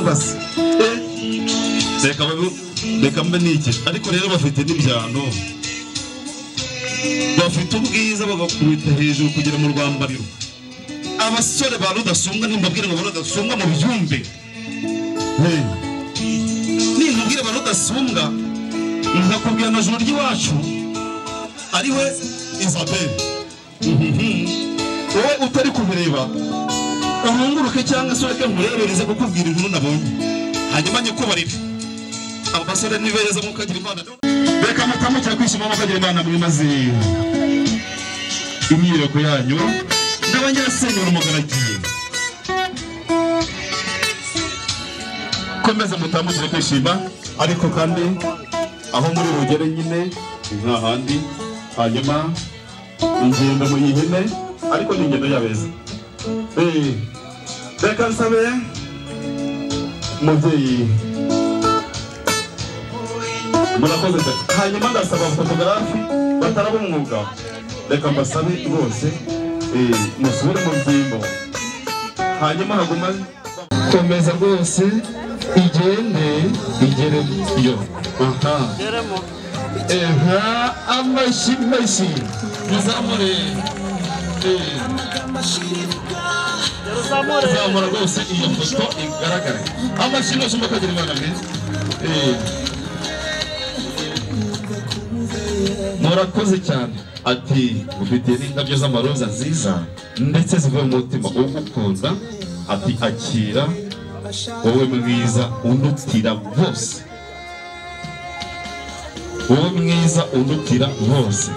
hasi reka mbanike ariko rero bafite n'ibyano bafite ubwiza bagakubita hejuru kugera mu rwambariro abasore ba rudasumbwa nimbabwire ngo ba rudasumbwa mu byumve nimbabwire ba rudasumbwa nkakubwira amajoro ry'iwacu ari we isabelle wowe utari kubireba urunguruke cyangwa se ureke nkurebereze kukubwira inkuru nabonye hanyuma nyikubarire abasore ni beza mukagira imana reka mutamukira kwishima mukagira imana mwimaze imyireko yanyu n'abanyirasenyura umugaragiye komeze mutamukire kwishima ariko kandi aho muri bugere nyine nta handi hanyuma ingendo mu ihene ariko ni ingendo y'abeza reka nsabe umubyeyi murakoze cyane hanyuma ndasaba fotogarafi bataraba umwuga reka mbasabe rwose musubire mu byimbo hanyuma haguma komeza rwose igende igere yo aha nka amashyi mashyi muzamure muzamura rwose iyo foto igaragare amashyi yose mukagira imana mwiza murakoze cyane ati ufite n'indabyo z'amaroza nziza ndetse zivuye mu mutima ugukunda ati akira wowe mwiza undutira bose wowe mwiza undutira bose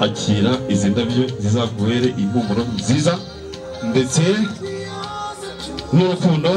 akira izi ndabyo zizaguhere impumuro nziza ndetse n'urukundo